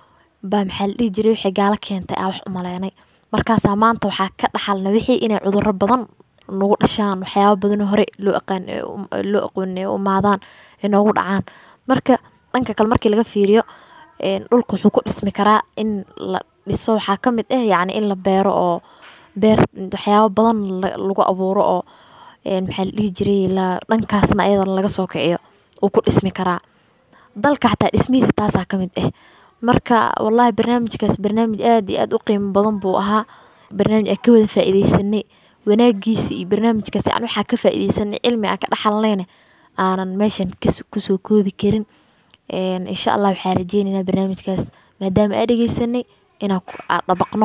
baa maxaa la dhihi jiray wixii gaalo keentay aa wax u maleynay markaasaa maanta waxaa ka dhaxalna wixii inay cudurro badan nagu dhashaan waxyaaba badanoo hore loo aqaan loo aqoon umaadaan ay noogu dhacaan marka dhanka kale markii laga fiiriyo dhulka wuxuu ku dhismi karaa in la dhiso waxaa ka mid ah yacni in la beero oo beer waxyaabo badan lagu abuuro oo maxaa la dhihi jiray la dhankaasna ayadan laga soo kiciyo uu ku dhismi karaa dalka xataa dhismihiisa taasaa ka mid ah marka wallaahi barnaamijkaas barnaamij aad iyo aad u qiimo badan buu ahaa barnaamij aan ka wada faa-iideysanay wanaagiisa iyo barnaamijkaas yani waxaa ka faa-iideysanay cilmi aan ka dhaxalnayna aanan meeshan kusoo koobi karin insha allah waxaa rajeynaynaa barnaamijkaas maadaama aa dhegeysanay inaan dabaqno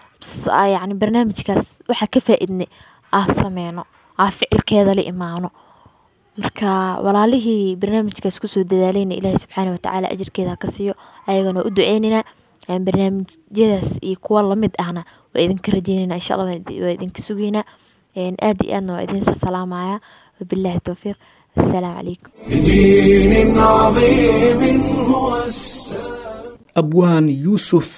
yani barnaamijkaas waxaa ka faa-idnay aa sameyno aa ficilkeeda la imaano marka walaalihii barnaamijkaas kusoo dadaalayna ilaahi subxaana watacaala ajirkeeda ka siiyo ayagana u duceynaynaa barnaamijyadaas iyo kuwa lamid ahna waa idinka rajeynayna insha allah waa idinka sugeynaa aad iyo aadna waa idinsa salaamaya wabillahi towfiiq assalaamu calaykum بدين عظيم هو السلام abwaan yuusuf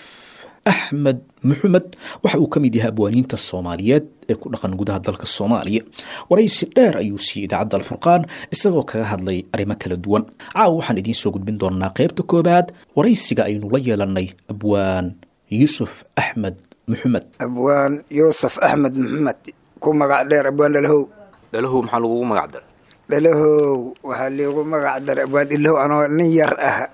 axmed maxamed waxa uu ka mid yahay abwaaniinta soomaaliyeed ee ku dhaqan gudaha dalka soomaaliya waraysi dheer ayuu siiyey idaacadda alfurqaan isagoo kaga hadlay arrimo kala duwan caawa waxaan idiin soo gudbin doonaa qaybta koobaad waraysiga aynu la yeelanay abwaan yuusuf axmed maxamed abwaan yuusuf axmed maxamed ku magac dheer abwaan dhalahow dhalahow maxaa lagugu magac daray dhalahow waxaa liigu magac daray abwaan dhalahow anoo nin yar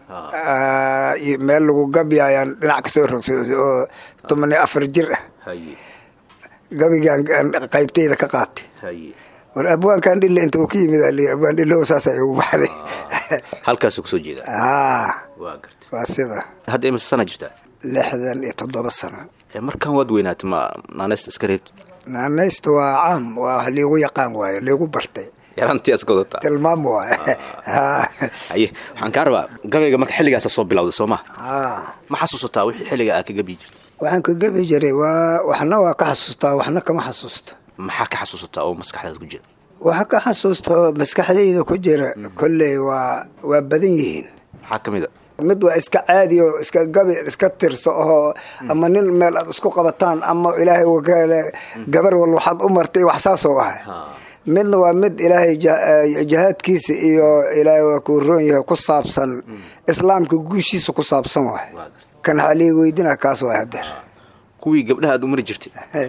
ah iyo meel lagu gabi ayaan dhinac kasoo rogsooday oo toban iyo afar jir ah haye gabigaan qaybtayda ka qaatay haye war abwaankan dhille inta uu ka yimid aa layiri abwaan dhalahow saasay ugu baxday halkaasuu kusoo jeedaa aa waa garta waa sida hadda imisa sana jirtaa lixdan iyo toddoba sano markan waad weynaatay ma naaneysta iska reebti naanaysta waa caam waa wax liigu yaqaan waayo liigu bartay yarantii iska wadataa tilmaam waayo haye waxaan kaa rabaa gabayga marka xilligaasa soo bilowday soo maha ma xasuusataa wixii xilliga aa ka gabi jirtay waxaan ka gebi jiray waa waxna waa ka xasuustaa waxna kama xasuusta maxaa ka xasuusataa oo maskaxdaada ku jira waxa ka xasuusta oo maskaxdayda ku jira kolley waa waa badan yihiin maxaa ka mid a mid waa iska caadi oo iska gabi iska tirso oo ama nin meel aad isku qabataan ama ilaahay wakale gabar wal waxaad u martay wax saasoo ahay midna waa mid ilaahay jihaadkiisa iyo ilaahay waa kuu roon yahay ku saabsan islaamka guushiisa ku saabsan waay kan xalii weydina kaas waay hadeer kuwii gabdhaha aad u mari jirtay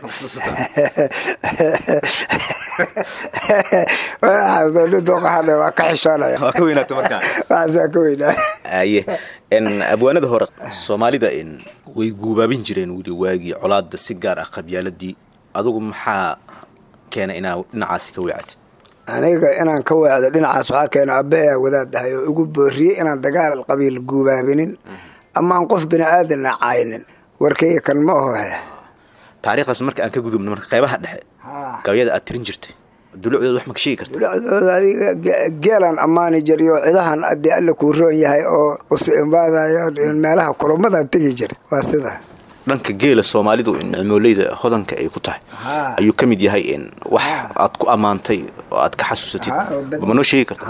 waa ka xishoonaya waa ka weynaatay markaa waxaasaa ka weynaa aye n abwaanada hore soomaalida n way guubaabin jireen weli waagii colaada si gaar ah qabyaaladii adugu maxaa keenay inaa dhinacaasi ka weecatid aniga inaan ka weecdo dhinacaas waxaa keena aabbahaa wadaadahay oo igu booriyey inaan dagaal qabiil guubaabinin ama aan qof bini aadanna caynin warkayga kan ma aho he taariikhdaas marka aan ka gudubno marka qeybaha dhexe gabayada aad tirin jirtay dulucdooda wax ma ka sheegi karta dulacdooda adiga geelaan ammaani jiriyo cidahan adii alla kuu roon yahay oo usu imbaadayo meelaha kulamadan tegi jiray waa sidaa dhanka geela soomaalidu nicmooleyda hodanka ay ku tahay ayuu ka mid yahay in wax aad ku ammaantay oo aad ka xasuusatid ma noo sheegi karta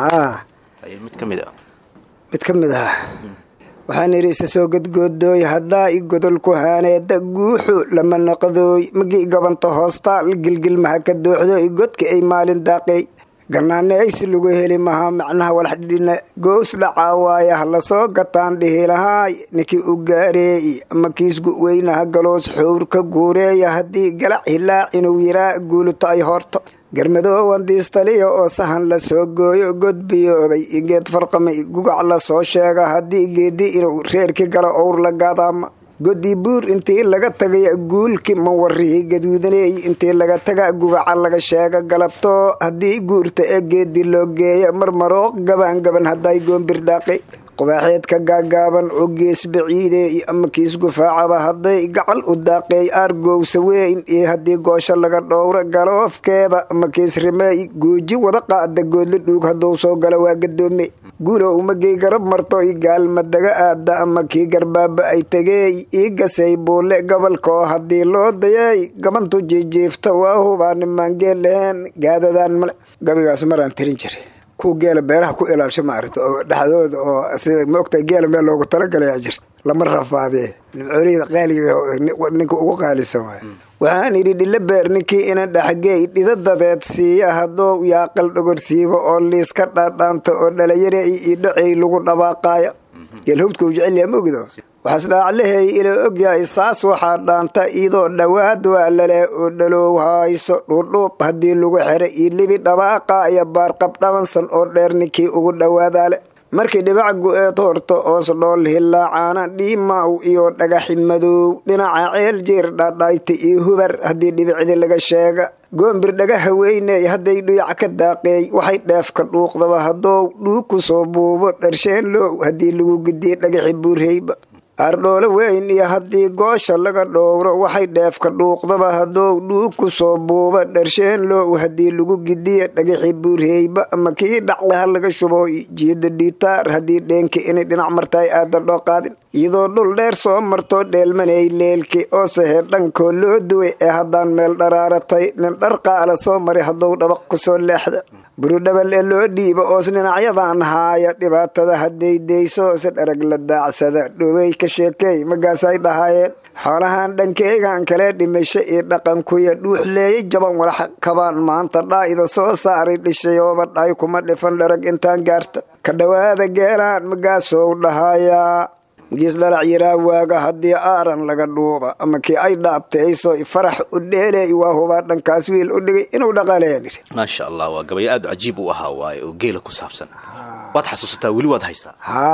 mid ka mid a mid ka mid ah waxaan idhi isa soo gadgoodooy haddaa i godolku haaneeda guuxu lama naqdooy magii gabanta hoostaal gilgil maha ka dooxdo i godka ay maalin daaqeey gannaane aysi lagu heli mahaa macnaha walax dhidhina gows dhacaa waaya ha lasoo gataan dhihi lahaay ninkii u gaareeyi ama kiisgu weynaha galoos xowr ka guureeya haddii galac hilaac inuu yiraa guuluto ay horto garmadoowan diistaliya oo sahan la soo gooyo godbiyoobay igeed farqamay gugac la soo sheega haddii geedi inuu reerki galo owr la gaadaama godii buur intii laga tagaya guulki mawarihii gaduudaneey intii laga taga gugaca laga sheega galabtoo haddii guurta ee geedi loo geeya marmarooq gaban gaban hadday goombir daaqi qubaaxeedka gaagaaban oo gees baciideey ama kiis gufaacaba hadday gacal u daaqeey aargowsa weyn iyo haddii goosho laga dhowro galoofkeeda ama kiis rimeey gooji wada qaada goodla dhuug hadduu soo galo waa gadoome guulow magay garab marto i gaalmadaga aada ama kii garbaaba ay tageey ii gasay buule gobolkoo haddii loo dayay gabantu jiijiifta waa hubaa nimaan geel laheen gaadadaan male gabigaas maraan tirin jiray kuwa geela beeraha ku ilaalsho maarata oo dhexdooda oo sida maogtahay geela meel loogu talagalayaa jirta lama rafaadee nimcooliyada qaaliga ninka ugu qaalisan waay waxaan idhi dhilo beer ninkii ina dhaxgeey dhida dadeed siiya hadduu yaaqal dhogorsiibo oo liiska dhaadhaanta oo dhalinyare io dhacey lagu dhabaaqaaya geelhowdka u jecelyaha ma ogdo waxaas dhaaclaheey ila ogyahay saas waxaa dhaanta iyadoo dhowaad waa lale oo dhaloow hayso dhuudhuub haddii lagu xira iyo libi dhabaaqa iyo baarqab dhabansan oo dheer ninkii ugu dhowaadaale markii dhibac gu-eed horto oos dhool hilaacaana dhiimaaw iyo dhagaxi madow dhinaca ceel jeer dhaadhaayta iyo hubar haddii dhibicdi laga sheega goombir dhagaha weyney hadday dhuyac ka daaqeey waxay dheefka dhuuqdaba haddou dhuug ku soo buubo dharsheen low haddii lagu gidiye dhagaxi buurheyba aardhoole weyn iyo haddii goosha laga dhowro waxay dheefka dhuuqdaba haddou dhuug ku soo buuba dharsheen low haddii lagu gidiya dhagaxi buurheyba ama kii dhaclaha laga shubo jiida dhiitaar haddii dheenka inay dhinac martaay aadan dhoo qaadin iyadoo dhul dheer soo marto dheelmanay leelki oo sahe dhankoo loo duway ee haddaan meel dharaaratay nin dhar qaala soo maray haddou dhabaq ku soo leexda burudhabal ee loo dhiiba oos dhinacyadan haaya dhibaatada hadday deyso se dharag la daacsada dhowey ka sheekeey magaasay dhahaayeen xoolahan dhankeygan kale dhimasho iyo dhaqankuya dhuuxleeyay jaban walax kabaan maanta dhaa'ida soo saaray dhishayooba dhaay kuma dhifan dharag intaan gaarta ka dhowaada geelaan magaasow dhahayaa magiis dhalac yiraa waaga haddii aaran laga dhuuba ama kii ay dhaabtay ayso farax u dheeley waa hubaa dhankaas wiil u dhigay inuu dhaqaleen maasha allah waa gabayo aad cajiib u ahaa waaye oo geela ku saabsan waad xasuusataa weli waad haysaa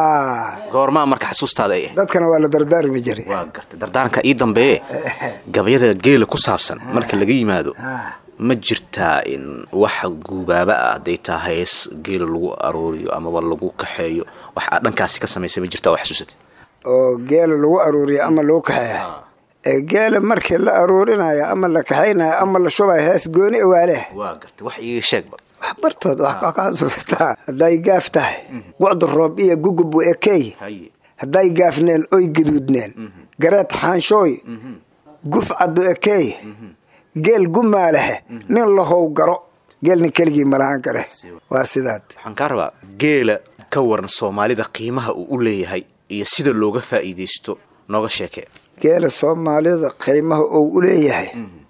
haa goormaa marka xasuustaada ay ahayd dadkana waa la dardaarmi jiray waa gartay dardaaranka ii dambeeye gabayada geela ku saabsan marka laga yimaado ma jirtaa in wax guubaaba ah hadday taa hees geela lagu arooriyo amaba lagu kaxeeyo wax aad dhankaasi ka samaysay ma jirtaa oo xasuusatay oo geela lagu aruuriya ama lagu kaxeeya ee geela markii la aruurinayo ama la kaxaynayo ama la shubayo hees gooni awaaleh waa gartay wax iiga sheegba wax bartood wax ka xasuustaa hadday gaaf tahay gucdu roob iyo gugub u ekeey haye hadday gaafneen oy gaduudneen gareed xaanshooy guf caddu ekeey geel gumaalehe nin lahow garo geel nin keligii malahaan kare waa sidaad waxaan kaa rabaa geela ka waran soomaalida qiimaha uu u leeyahay iyo sida looga faa'iidaysto nooga sheekee geela soomaalida qiimaha uu u leeyahay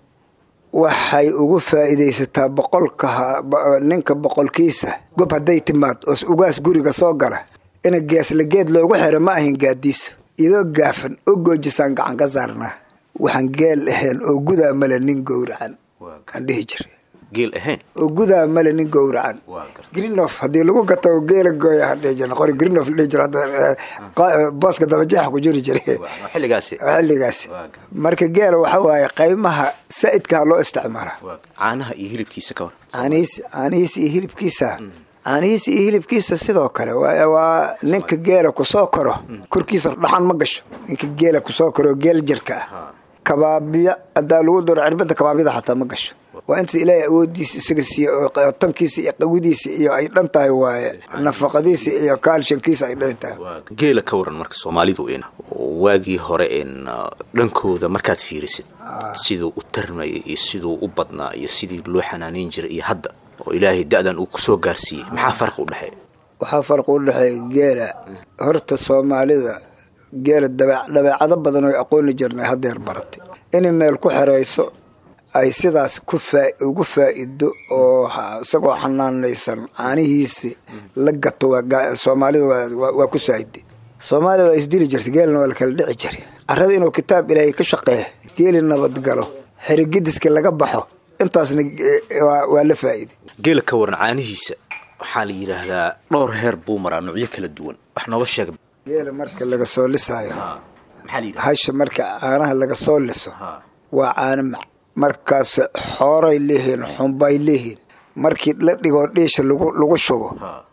waxay ugu faa'iidaysataa boqolka ha- bo- ninka boqolkiisa gob hadday timaad oo ugaas guriga soo gala ina geesla geed loogu xiro ma ahin gaadiiso idoo gaafan oo goojisaan gacan ka saarnaa waxaan geel ahayn oo gudaa male nin gowracan aan dhihi jiray geel ahayn oo gudaa male nin gowracan grinof haddii lagu gato geela gooya ha dhihi jira qori grinof la dhihi jira hadda, eh, qa- booska dabajeexa ku jiri jiray xilligaasi xilligaasi marka geela waxa waaye qaymaha saa'idkaa loo isticmaalaa caanaha iyo hilibkiisa ka waran caanihiis caanihiis iyo hilibkiisa caanihiis iyo hilibkiisa sidoo kale waa waa ninka geela kusoo koro korkiisa dhaxan ma gasho ninka geela kusoo koro geel jirka ah kabaabiya hadaa lagu daro cirbada kabaabyada xataa ma gasho waa inta ilaahay awoodiisa isaga siiye oo q- tankiisa iyo qawidiisa iyo ay dhan tahay waaye nafaqadiisa iyo kaalshankiisa ay dhan tahay geela ka waran marka soomaalidu in waagii hore in uh, dhankooda markaad fiirisid siduu u tarmayay iyo siduu u badnaa iyo sidii loo xanaaneyn jiray iyo hadda oo ilaahay da-dan uu kusoo gaarsiiyey maxaa farqi u dhexeeya waxaa farqi u dhexeeya geela horta soomaalida geela dabe- dabeecado badan oo aqooni jirnay haddeer baratay inay meel ku xerayso ay sidaas ku faa- ugu faa'ido oo ha- isagoo xanaanaysan caanihiisi la gato waa ga- soomaalida waa- waa- waa ku saa'iday soomaalida waa isdili jirtay geelna waa la kala dhici jiray carrada inuu kitaab ilaahay ka shaqeeya geeli nabadgalo xerigidiska laga baxo intaasna eh, waa waa la faa'iday geela ka waran caanihiisa waxaa la yidhaahdaa dhowr heer buu maraa noocyo kala duwan wax nooga sheeg geela marka laga soo lisaayo maxaa la yidhahdaa hasha marka caanaha laga soo liso waa caano mac markaas xooray leeyihiin xumbay leeyihiin markii la dhigoo dhiisha lagu lagu shubo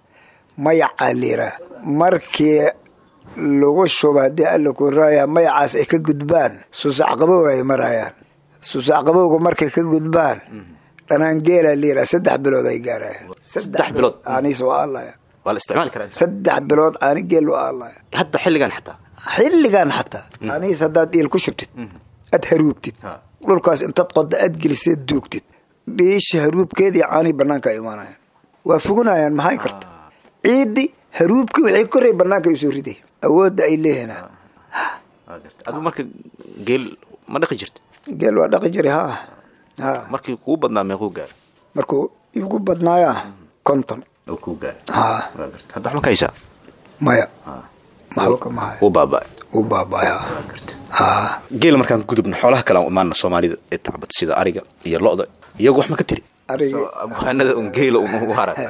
mayacaa liiraa markii lagu shubo haddii alla ku raaya mayacaas ay ka gudbaan suusac qabow ay marayaan suusac qabowga markay ka gudbaan dhanaan geelaa liiraa saddex bilood ay gaarayaan saddex bilood? caanihiisa waa allaya waa la isticmaali karaa saddex bilood caani geel waa allaya hadda xilligan xataa xilligan xataa caanihiis haddaad iil ku shubtid aad haruubtid dhulkaas intaad qoda aad geliseed duugtid dhiisha haruubkeedii caanihii banaanka ay imaanayaan waa fugunayaan maxay karta ciiddi haruubkii waxay koray banaanka usoo riday awoodda ay leeyihiin adigu marka geel ma dhaqi jirta geel waa dhaqi jiray ha ha markii kugu badnaa meequu gaara markuu igu badnaaya konton oo kuu gaara ha Waa garta. hadda wax ma ka haysaa maya maxba kama hayo wuu baaba'ay uu baabaya ha geela markaan gudubna xoolaha kale aan imaana soomaalida ee tacbad sida ariga iyo lo-da iyagu wax ma ka tiri Ariga- So, abwaanada un geela un ugu hara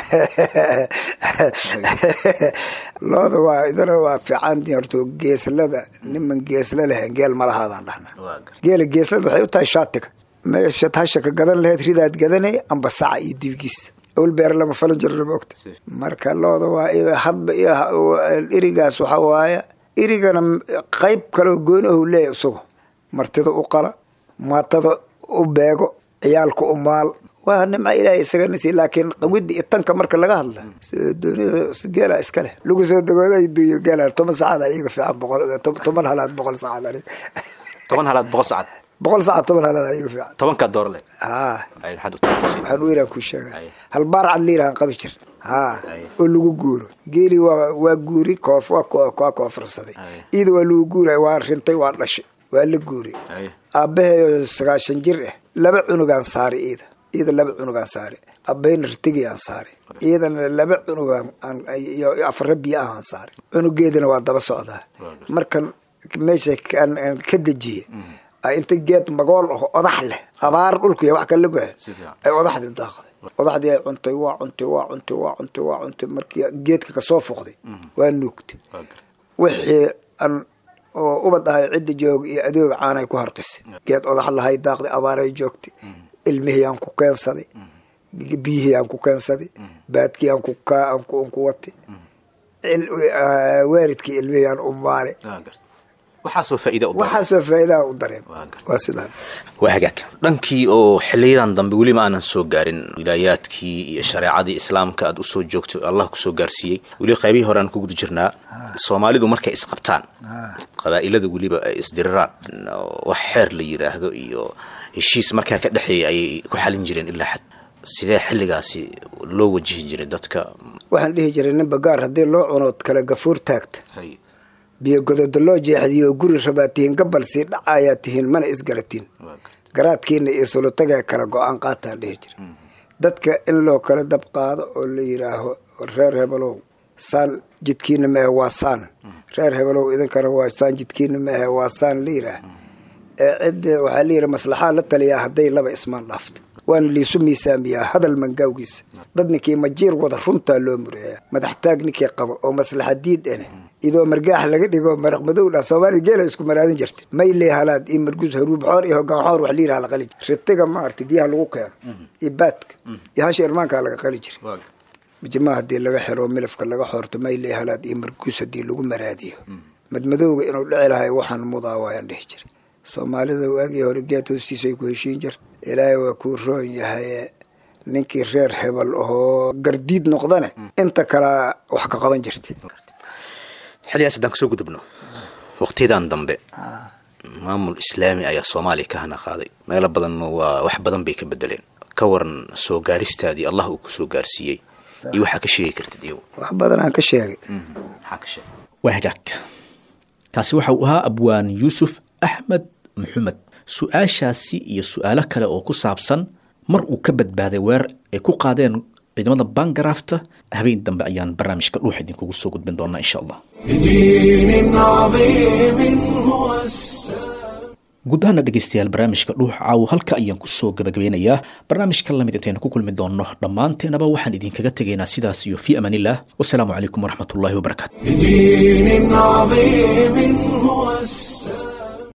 looda waa idana waa fiican horto geeslada niman geesla lahayn geel malahaadaan dhahna geela geeslada waxay u tahay shaatiga meeshaad hasha ka gadan lahayd ridaad gadanay amba saca iyo dibgiis owl beer lama falan jirna moogta marka looda waa ida hadba iyo ha- irigaas waxa waaye irigana qayb kaleo gooni ahu leeyahay isagu martida u qala maatada u beego ciyaalka u maal waa nimca ilaahay isaga nisi laakiin qawida iyo tanka marka laga hadla doonida geela iska leh lagu soo dagooda duyo geela toban saacada iyaga fiican boqol to- toban halaad boqol saacad aniga toban halaad boqol sacad boqol saacad toban halaad iyaga fiican tobankaa door leh haa ay maxaad u taqaanaysiin? waxaan u iraan kuu sheega hal baar cad liirahan qabi jir haa oo lagu guuro geeli waa waa guuri koof waa ko- waa koofursaday iyada waa lagu guuray waa rintay waa dhashay waa la guuray Ay. aabbaheeyo sagaashan jir ah laba cunugaan saari iyada iyada laba cunugaan saari abbahayna ritigiyaan saari iyadana laba cunugaan aan- iyo iyo afara biyo ahaan saari cunugeedana waa daba socdaa markan meesha kan- aan ka dejiye ay inta geed magool aho odax leh abaar dhulka iyo wax kala goya ay odaxdii daaqday odaxdii ay cuntay waa cuntay waa cuntay waa cuntay waa cuntay markii geedka kasoo foqday waa nuugtay wixii aan oo ubad ahay cidda jooga iyo adooga caanay ku harqisay geed odax lahay daaqday abaaray joogtay ilmihii aan ku keensaday biyihii aan ku keensaday baadkii aan ku ka aan ku aan ku watay cil- ah, waalidkii ilmihiyaan u maane waxaasoo faa'iida u waxaasoo faa'iidaha u dareem waa sidaa waa hagaag dhankii oo xiliyadan dambe weli ma aanan soo gaarin wilaayaadkii iyo shareecadii islaamka aad usoo joogto allah kusoo gaarsiiyey weli qaybihii hore aan ku guda jirnaa soomaalidu markay isqabtaan qabaa'ilada weliba ay isdiriraan wax xeer la yidhaahdo iyo heshiis markaa ka dhexeeya ayay ku xalin jireen ilaa xad sidee xilligaasi loo wajihi jiray dadka waxaan dhihi jiray nin bagaar haddii loo cunood kale gafuur taagta biyo gododa loo jeexdiyo oo guri rabaa tihiin gabal sii dhacayaa tihiin mana isgaratiin garaadkiina iyo sulutagaa kala go-aan qaataan dhihi jira dadka in loo kala dab qaado oo la yidhaaho reer hebelow saan jidkiina maahe waa saan reer hebelow idinkana waa saan jidkiina maahe waa saan la yidhaah ee cid waxaa la yidhi maslaxaa la taliyaa hadday laba ismaan dhaafto waana liisu miisaamiyaa hadal mangaawgiisa dad ninkii majiir wada runtaa loo mureeyaa madaxtaag ninkii qabo oo maslaxa diid ane idoo margaax laga dhigo maraq madow dhah soomaaliya geela isku maraadin jirta mayle halaad iyo marguus haruub xoor iyo hogaan xoor wax la yidhaha la qali jira ritiga maaragtay biyaha lagu keeno iyo baadka iyo hasha irmaankaa laga qali jira majimaa haddii laga xiro milafka laga xoorto mayle halaad iyo marguus haddii lagu maraadiyo madmadowga inuu dhici lahay waxaan mudaa waayaan dhihi jira soomaalida waagii hore geed hoostiisay ku heshiin jirta ilaahay waa kuu roon yahaye ninkii reer hebel ahoo gardiid noqdane inta kalea wax ka qaban jirta xilligaas haddaan kasoo gudubno waqtiyadan dambe maamul islaami ayaa soomaaliya ka hana qaaday meelo badanna waa wax badan bay ka bedeleen ka waran soo gaaristaadii allah uu kusoo gaarsiiyey iyo waxaa ka sheegi kartid iyagu wax badan aan ka sheegay maxaa ka sheegay waa hagaag kaasi waxa uu ahaa abwaan yuusuf axmed maxamed su-aashaasi iyo su-aalo kale oo ku saabsan mar uu ka badbaaday weer ay ku qaadeen ciidamada bangarafta habeen dambe ayaan barnaamijka dhuux idinkugu soo gudbin doonaa insha allah بدين عظيم هو guud ahaana dhegaystayaal barnaamijka dhuux caawo halka ayaan kusoo gabagabeynayaa barnaamijka lamid intaynu ku kulmi doonno dhammaanteenaba waxaan idinkaga tegaynaa sidaas iyo fii amaan illah wasalaamu calaykum waraxmatullaahi wabarakaatu بدين عظيم هو السلام